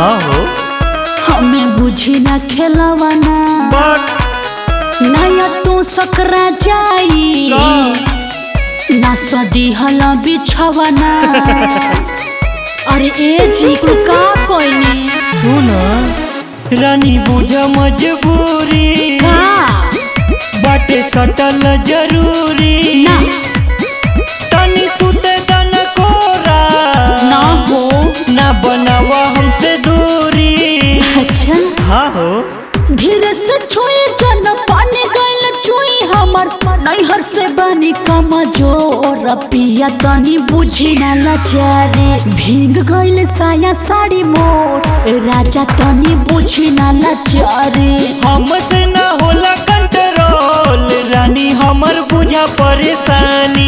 हाँ हो हमें बुझी ना खेलवाना बट नया तू सकरा जाई ना सदी हला बिछवाना अरे ए जी तू का कोइनी सुन रानी बुझ मजबूरी का बाटे सटल जरूरी ना तनी सुते दन कोरा ना हो ना बनावा हमसे दूरी अच्छा हाँ हो धीरे से छुई जन पानी गइल चुई हमर नैहर से बनी कमजोर पिया तनी बुझी ना लाचारे भीग गइल साया साड़ी मोर राजा तनी बुझी ना लाचारे हमसे ना होला कंट्रोल रानी हमर बुझा परेशानी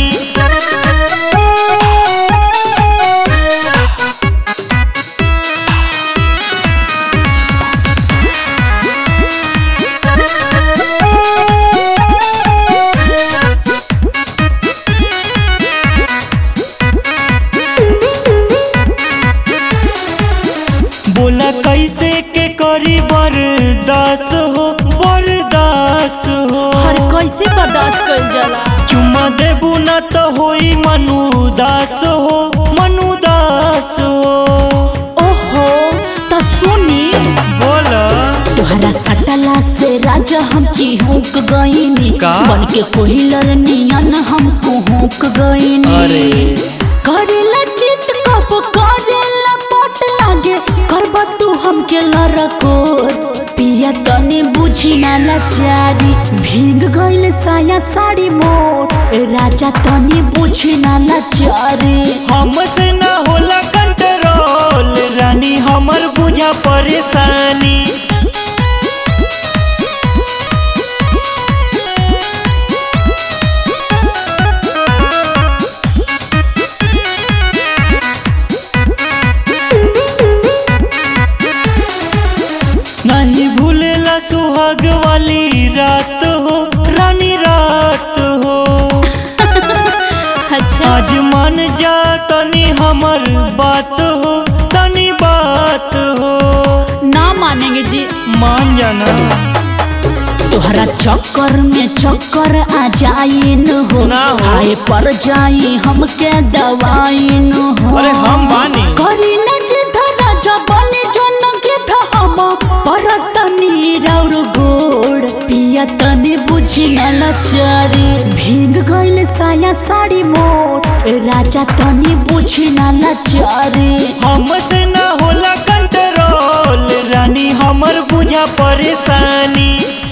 बोला कैसे के करी बर्दाश्त हो बर्दाश्त हो हर कैसे बर्दाश्त कर जाला चुम्मा देबू ना तो होई मनुदास हो मनुदास हो ओहो तो सुनी बोला तोहरा सटला से राजा हम चिहुक गईनी का? बन के कोहिलर नियन हम कुहुक गईनी अरे। करेला चित कब करेला पट लागे करब तू हमके लरकोर पिया तने बुझी ना लाचारी भीग गइल साया साड़ी मोर राजा तने बुझी ना लाचारी हमसे ना होला कंट्रोल रानी हमर बुझा परेशानी नहीं भूलेला सुहाग वाली रात हो रानी रात हो अच्छा आज मान जा तनी हमर बात हो तनी बात हो ना मानेंगे जी मान जाना तोहरा चक्कर में चक्कर आ जाइन हो ना हो। हाय पर जाई हमके दवाइन हो अरे हम बानी। करी न जिद राजा बने जन गिद हम पर तनी राउर गोड़ पिया तनी बुझी न लचारी भीग गइल साया साड़ी मोर राजा तनी बुझी न लचारी हमसे ना होला कंट्रोल रानी हमर बुझा परेशानी